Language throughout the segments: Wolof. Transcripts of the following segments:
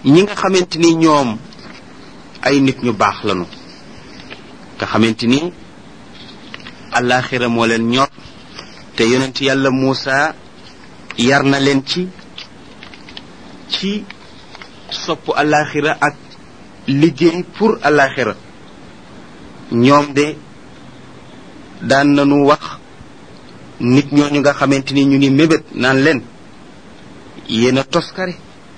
ñi nga xamante ni ñoom ay nit ñu baax lañu nga xamante ni alaxira moo leen ñor te yonent yàlla Muusa yar na leen ci ci sopp alaxira ak liggéey pour alaxira ñoom de daan nañu wax nit ñooñu nga xamante ni ñu ngi mébét naan leen yéen a toskare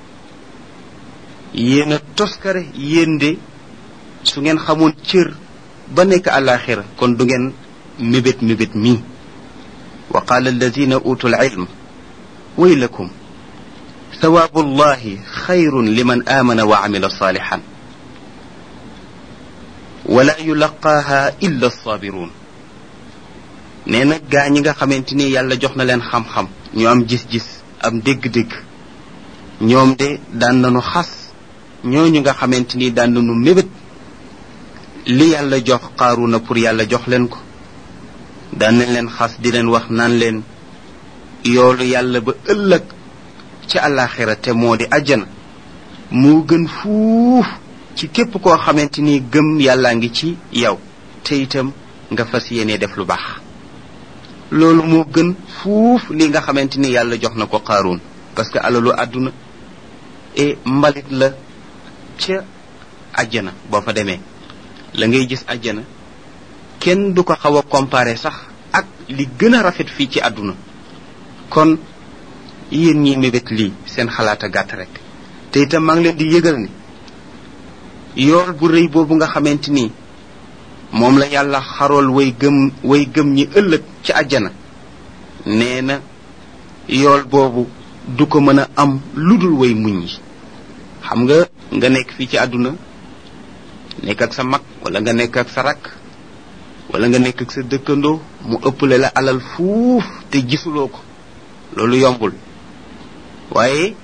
yéen a toskare yéen de su ngeen xamoon cër ba nekk alaxira kon du ngeen mébét mébét mii wa qaala alladina utu alilm waylakum thawaabu allahi xayrun liman aamana wa amila saalixan wala yulaqaaha illa alsaabiruun nee na gaa ñi nga xamante ni yàlla jox na leen xam-xam ñu am gis-gis am dégg-dégg ñoom de daan nañu xas ñooñu nga xamante ni daan nañu mébét li yàlla jox Qaaruuna pour yàlla jox leen ko daan nañ leen xas di leen wax naan leen yoolu yàlla ba ëllëg ci àllaaxira te moo di àjjana moo gën fuuf ci képp koo xamante ni gëm yàllaa ngi ci yow te itam nga fas yéene def lu baax loolu moo gën fuuf li nga xamante ni yàlla jox na ko Qaaruun parce que alalu àdduna e mbalit la ca àjjana boo fa demee la ngay gis àjjana kenn du ko xaw a comparer sax ak li gën a rafet fii ci àdduna kon yéen ñi mébét lii seen xalaat a gàtt rek te itam maa ngi leen di yëgal ni yool bu rëy boobu nga xamante ni moom la yàlla xarool way gëm way gëm ñi ëllëg ci àjjana nee na yool boobu du ko mën a am lu dul way muñ yi xam nga nga nekk fii ci àdduna nekk ak sa mag wala nga nekk ak sa rakk wala nga nekk ak sa dëkkandoo mu ëpple la alal fuuf te gisuloo ko loolu yombul waaye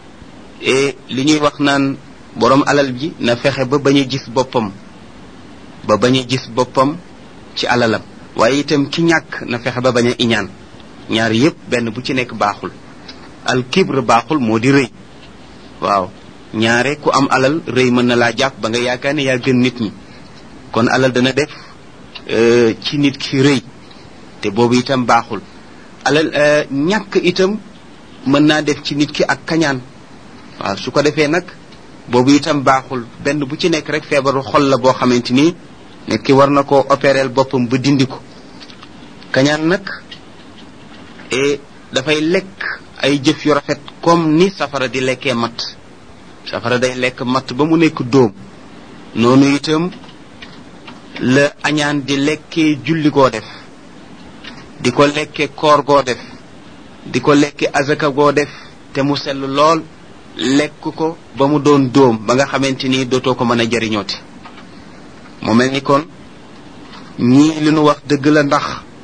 li ñuy wax naan boroom alal ji na fexe ba bañ a gis boppam ba bañ a gis boppam ci alalam waaye itam ki ñàkk na fexe ba bañ a iñaan ñaar yépp benn bu ci nekk baaxul al kibre baaxul moo di rëy waaw ñaare ku am alal rëy mën na laa jàpp ba nga yaakaar ne yaa gën nit ñi kon alal dana def ci nit ki rëy te boobu itam baaxul alal ñàkk itam mën naa def ci nit ki ak kañaan waaw su ko defee nag boobu itam baaxul benn bu ci nekk rek feebaru xol la boo xamante ni nit ki war na koo opérer boppam ba dindi ko kañaan nag e dafay lekk ay jëf yu rafet comme ni safara di lekkee matt safara day lekk matt ba mu nekk dóom noonu itam la añaan di lekkee julli goo def di ko lekke koor goo def di ko lekke azaka goo def te mu sell lool lekk ko ba mu doon dóom ba nga xamante ni dootoo ko mën a jariñooti mu mel ni kon ñii li nu wax dëgg la ndax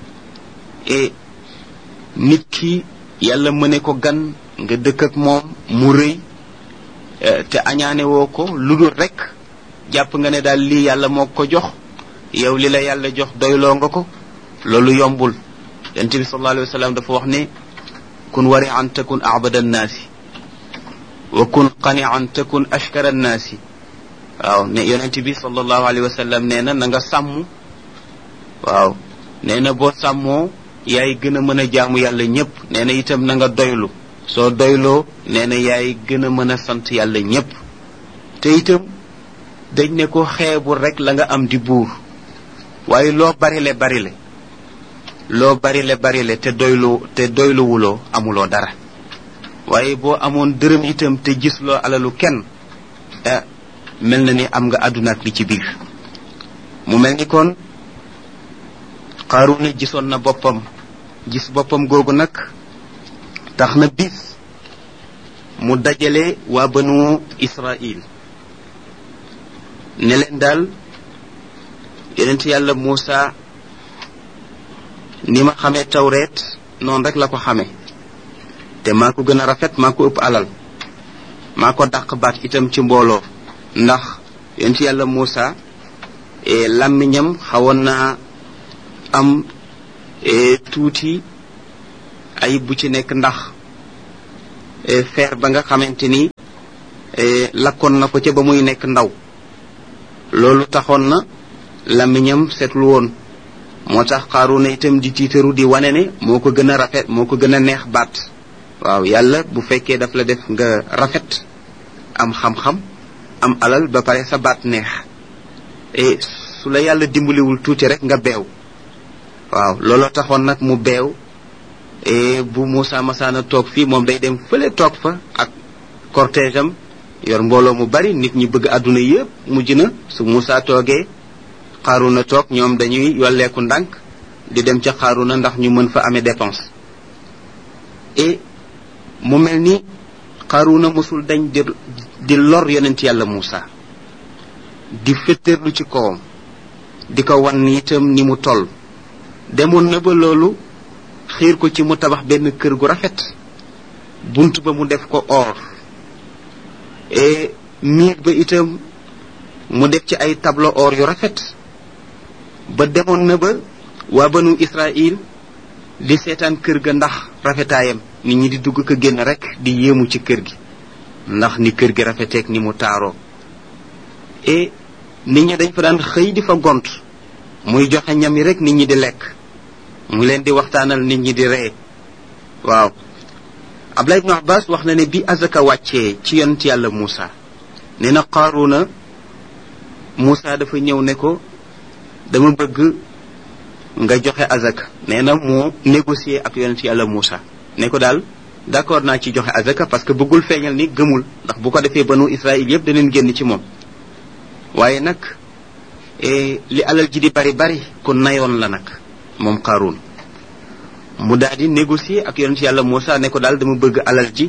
e nit ki yàlla mëne ko gan nga dëkk ak moom mu rëy te añaane woo ko lu dul rek jàpp nga ne daal lii yàlla moo ko jox yow li la yàlla jox doyloo nga ko loolu yombul yonent bi sallallahu alayhi wa sallam dafa wax ne kun wari an takun abada annaasi wa kun qani an takun ashkara annaasi waaw ne yonent bi sallallahu alayhi wa sallam nee na na nga sàmm waaw nee na boo sàmmoo yaay gën a mën a jaamu yàlla ñépp nee na itam na nga doylu soo doyloo nee na yaay gën a mën a sant yàlla ñépp te itam dañ ne ko xeebul rek la nga am di buur waaye loo barile barile loo barile barile te doylu te doyluwuloo amuloo dara waaye boo amoon dërëm itam te gisloo alalu kenn ah mel na ni am nga àdduna ak li ci biir mu mel ni kon Qaaruuna gisoon na boppam gis boppam googu nag tax na bis mu dajale waa banu Israil ne leen daal yonent yàlla Muusa ni ma xamee tawreet noonu rek la ko xamee te maa ko gën a rafet maa ko ëpp alal maa ko dàq baat itam ci mbooloo ndax yonent yàlla Muusa làmmiñam xawoon naa am tuuti ayib bu ci nekk ndax feer ba nga xamante ni lakkoon na ko ca ba muy nekk ndaw loolu taxoon na làmmiñam seetlu woon moo tax Qaaruuna itam di tiitaru di wane ne moo ko gën a rafet moo ko gën a neex baat waaw yàlla bu fekkee daf la def nga rafet am xam-xam am alal ba pare sa baat neex e su la yàlla dimbaliwul tuuti rek nga beew waaw looloo taxoon nag mu beew e bu Moussa Masaana toog fii moom day dem fële toog fa ak cortège am yor mbooloo mu bari nit ñi bëgg àdduna yépp mujj na su Moussa toogee Qaaruuna toog ñoom dañuy yolleeku ndànk di dem ca Qaaruuna ndax ñu mën fa amee dépense et mu mel ni Qaaruuna mosul dañ di di lor yonent yàlla Moussa di féttéerlu ci kawam di ko wan itam ni mu toll demoon na ba loolu xiir ko ci mu tabax benn kër gu rafet bunt ba mu def ko or et miir ba itam mu def ci ay tableau or yu rafet ba demoon na ba waa banu Israël di seetaan kër ga ndax rafetaayam nit ñi di dugg ko génn rek di yéemu ci kër gi ndax ni kër gi rafeteek ni mu taaroo et nit ñi dañ fa daan xëy di fa gont muy joxe ñam yi rek nit ñi di lekk mu leen di waxtaanal nit ñi di ree waaw Abdullah ibn Abbas wax na ne bi azaka wàccee ci yonent yàlla Moussa nee na Qaaruuna Moussa dafa ñëw ne ko dama bëgg nga joxe azaka nee na moo négocier ak yonent yàlla Moussa ne ko daal d'accord naa ci joxe azaka parce que bëggul feeñal ni gëmul ndax bu ko defee banu Israël yépp daneen génn ci moom waaye nag li alal ji di bari bari ku nayoon la nag moom Qaaruun mu daal di négocier ak yonent yàlla Moussa ne ko daal dama bëgg alal ji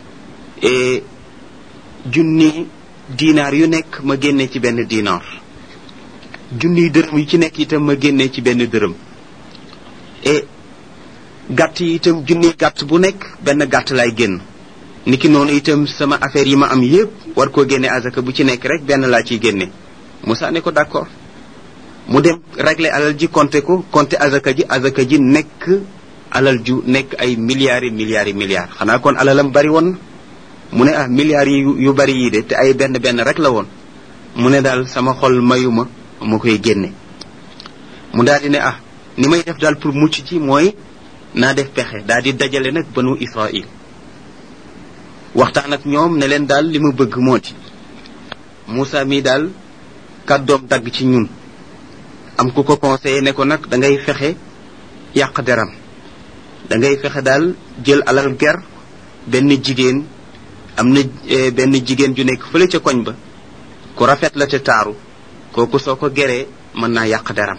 junni dinaar yu nekk ma génnee ci benn dinaar junniy dërëm yu ci nekk itam ma génnee ci benn dërëm et gàtt yi itam junniy gàtt bu nekk benn gàtt laay génn niki noonu itam sama affaire yi ma am yépp war koo génne azaka bu ci nekk rek benn laa ciy génne Moussa ne ko d'accord mu dem régler alal ji compter ko compter azaka ji azaka ji nekk alal ju nekk ay milliards yi milliards yi milliards xanaa kon alalam bari woon mu ne ah milliards yi yu bari yii de te ay benn benn rek la woon mu ne daal sama xol mayuma ma koy génne mu daal di ne ah ni may def daal pour mucc ci mooy naa def pexe daal di dajale nag banu Israël waxtaan ak ñoom ne leen daal li ma bëgg moo di Moussa mii daal kàddoom dagg ci ñun am ku ko conseillé ne ko nag da ngay fexe yàq deram da ngay fexe daal jël alal ger benn jigéen am na benn jigéen ju nekk fële ca koñ ba ku rafet la te taaru kooku soo ko geree mën naa yàq deram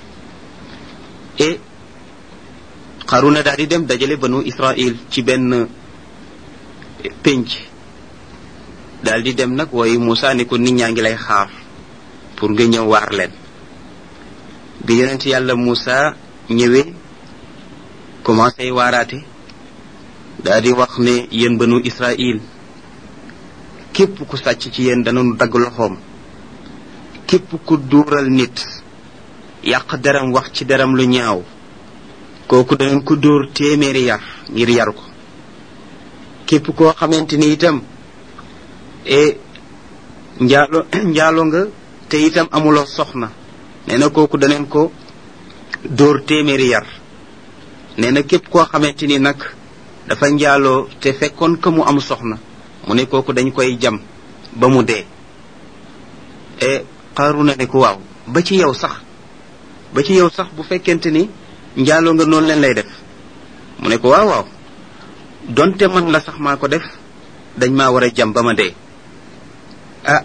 et Qaruna daal di dem dajale banu Israël ci benn pénc daal di dem nag wooyu Moussa ne ko nit ñaa ngi lay xaar pour nga ñëw waar leen bi yonent yàlla Moussa ñëwee commencé waaraate daal di wax ne yéen banu Israël képp ku sàcc ci yéen danañu dagg loxoom képp ku duural nit yàq deram wax ci deram lu ñaaw kooku danañ ko dóor téeméeri yar ngir yar ko képp koo xamante ni itam e njaalo njaalo nga te itam amuloo soxna nee na kooku daneen ko dóor téeméeri yar nee na képp koo xamante ni nag dafa njaaloo te fekkoon ka mu am soxna mu ne kooku dañ koy jam ba mu dee e Qaruna ne ko waaw ba ci yow sax ba ci yow sax bu fekkente ni njaaloo nga noonu leen lay def mu ne ko waaw waaw donte man la sax maa ko def dañ maa war a jam ba ma dee ah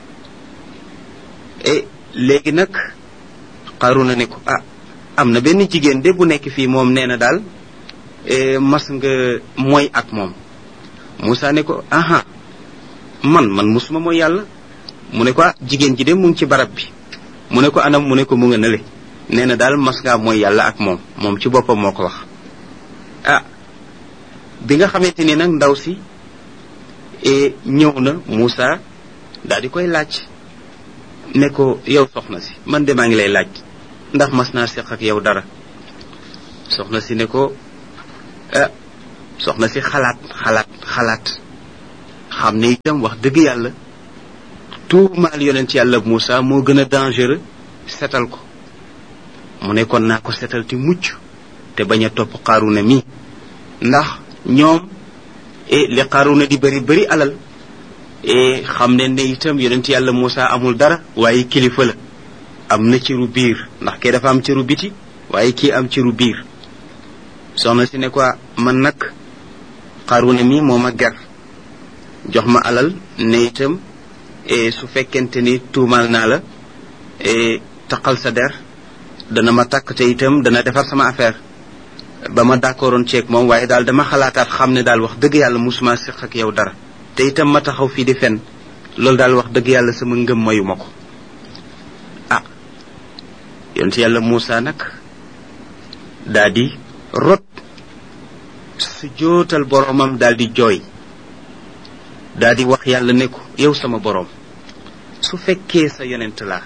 e léegi nag Qaruna ne ko ah am na benn jigéen de bu nekk fii moom nee na daal mas nga mooy ak moom Moussa ne ko aha man man musuma mooy yàlla mu ne ko ah jigéen ji de mu ngi ci barab bi mu ne ko anam mu ne ko mu nga nële nee na daal mas ngaa mooy yàlla ak moom moom ci boppam moo ko wax ah bi nga xamante ni nag ndaw si ñëw na Moussa daal di koy laaj ne ko yow soxna si man de maa ngi lay laaj ndax mas naa seq ak yow dara soxna si ne ko ah soxna si xalaat xalaat xalaat xam ne itam wax dëgg yàlla tuumaal yonent yàlla Moussa moo gën a dangereux setal ko mu ne kon naa ko setal ti mucc te bañ a topp xaaruna mi ndax ñoom e li xaaruna di bëri bëri alal e xam ne ne itam yonent yàlla Moussa amul dara waaye kilifa la am na cëru biir ndax kee dafa am cëru biti waaye kii am cëru biir soxna si ne ko man nag xaaruna mi moo ma ger jox ma alal ne itam su fekkente ni tuumaal naa la taqal sa der dana ma takk te itam dana defar sama affaire ba ma d'accordoon ceeg moom waaye daal dama xalaataat xam ne daal wax dëgg yàlla musuma siq ak yow dara te itam ma taxaw fii di fen loolu daal wax dëgg yàlla sama ngëm mayu ma ko ah yonent yàlla Moussa nag daa di rot su jootal boroomam daal di jooy daa di wax yàlla ne ko yow sama boroom su fekkee sa yonent laa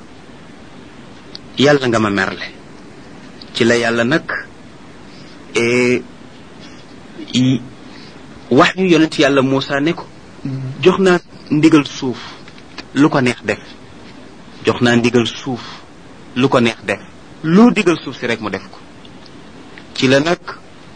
yàlla nga ma merle ci la yàlla nag wax yu yonent yàlla Moussa ne ko jox naa ndigal suuf lu ko neex def jox naa ndigal suuf lu ko neex def lu digal suuf si rek mu def ko ci la nag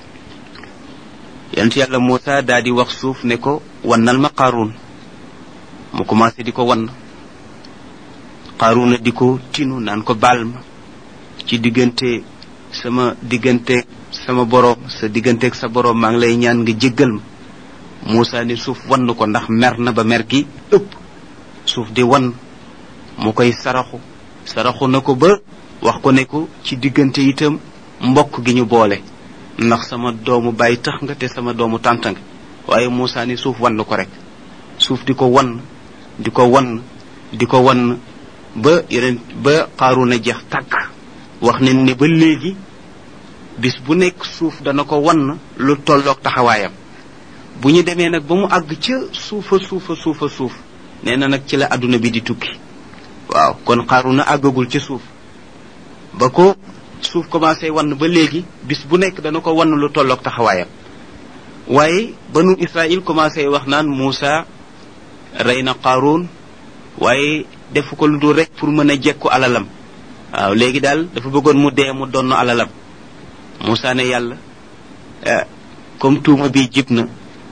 yonent yàlla Moussa daa di wax suuf ne ko wannal ma Qaaruun mu commencé di ko wann Qaaruuna di ko tinu naan ko baal ma ci diggante sama diggante sama boroom sa digganteeg sa boroom maa ngi lay ñaan nga jéggal ma Moussa ni suuf wann ko ndax mer na ba mer gi ëpp suuf di wann mu koy saraxu saraxu na ko ba wax ko ne ko ci diggante itam mbokk gi ñu boole ndax sama doomu bàyyi tax nga te sama doomu tànt nga waaye Moussa ni suuf wann ko rek suuf di ko wann di ko wann di ko wann ba yeneen ba Qaaruuna jeex tàkk wax nañ ne ba léegi bis bu nekk suuf dana ko wann lu tolloog taxawaayam bu ñu demee nag ba mu àgg ca suufa suufa suufa suuf nee na nag ci la àdduna bi di tukki waaw kon Qaaruuna àggagul ca suuf ba ko suuf commencé wann ba léegi bis bu nekk dana ko wann lu tolloog taxawaayam waaye banu Israël commencé wax naan Moussa rey na Qaaruun waaye defu ko lu dul rek pour mën a jekku alalam waaw léegi daal dafa bëggoon mu dee mu donn alalam Moussa ne yàlla comme tuuma bi jib na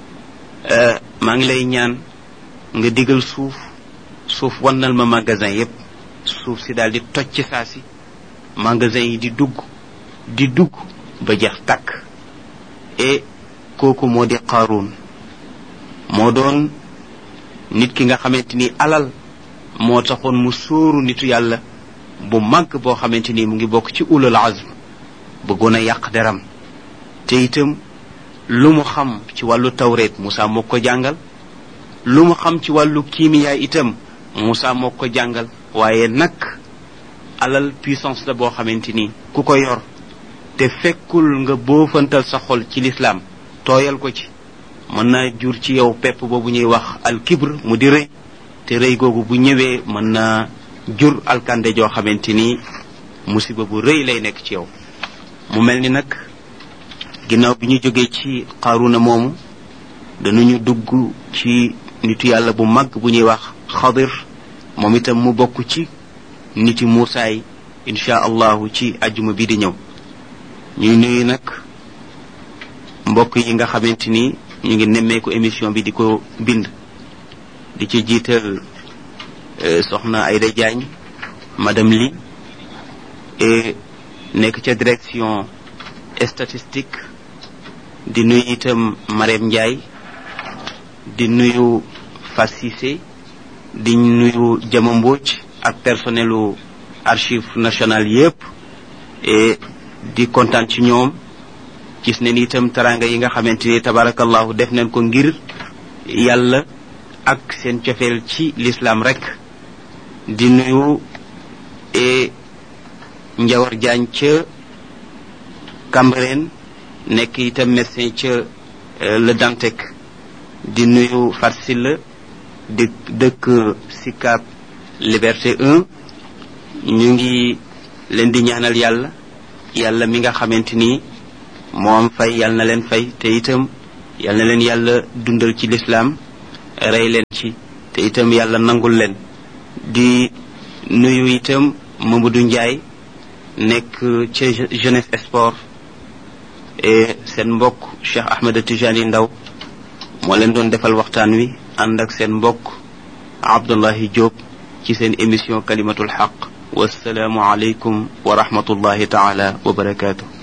maa ngi lay ñaan nga digal suuf suuf wannal ma magasin yépp suuf si daal di toj ci saa si magasin yi di dugg di dugg ba jeex tàkk et kooku moo di Qaaruun moo doon nit ki nga xamante ni alal moo taxoon mu sóoru nitu yàlla bu màgg boo xamante ni mu ngi bokk ci ulul azm bëggoon a yàq deram te itam lu mu xam ci wàllu tawreet Moussa moo ko jàngal lu mu xam ci wàllu kiimiyaay itam Moussa moo ko jàngal waaye nag alal puissance la boo xamante ni ku ko yor te fekkul nga boofantal sa xol ci lislaam tooyal ko ci mën naa jur ci yow pepp boobu ñuy wax al kibr mu di rëy te rëy googu bu ñëwee mën naa jur alkande joo xamante ni musiba bu rëy lay nekk ci yow mu mel ni nag ginnaaw bi ñu jógee ci Qaaruuna moomu danañu dugg ci nitu yàlla bu mag bu ñuy wax xadir moom itam mu bokk ci niti Muusaa yi insha allahu ci ajjuma bi di ñëw ñuy nuyu nag mbokk yi nga xamante ni ñu ngi nemmeeku émission bi di ko bind di ci jiital soxna Ayda Diagne madame Li et nekk ca direction statistique di nuyu itam Marème Ndiaye di nuyu Fas Cissé di nuyu Jama Mbodj ak personnelu archive nationale yépp et di kontaan ci ñoom gis ne ni itam taranga yi nga xamante ni tabarakallahu def nañ ko ngir yàlla ak seen cofeel ci l'islam rek di nuyu e njawar jaañ ca Cambérène nekk itam médecin ca le Dantec di nuyu Farsila di dëkk Sicap Liberté 1 ñu ngi leen di ñaanal yàlla yàlla mi nga xamante ni moo am fay yàlla na leen fay te itam yàlla na leen yàlla dundal ci lislaam rey leen ci te itam yàlla nangul leen di nuyu itam Mamadou Ndiaye nekk ca jeunesse sport et seen mbokk Cheikh Ahmed Tijani Ndaw moo leen doon defal waxtaan wi ànd ak seen mbokk Abdullahi Diop ci seen émission kalimatul xaq wasalaamu aleykum wa rahmatullahi taala wa barakaatu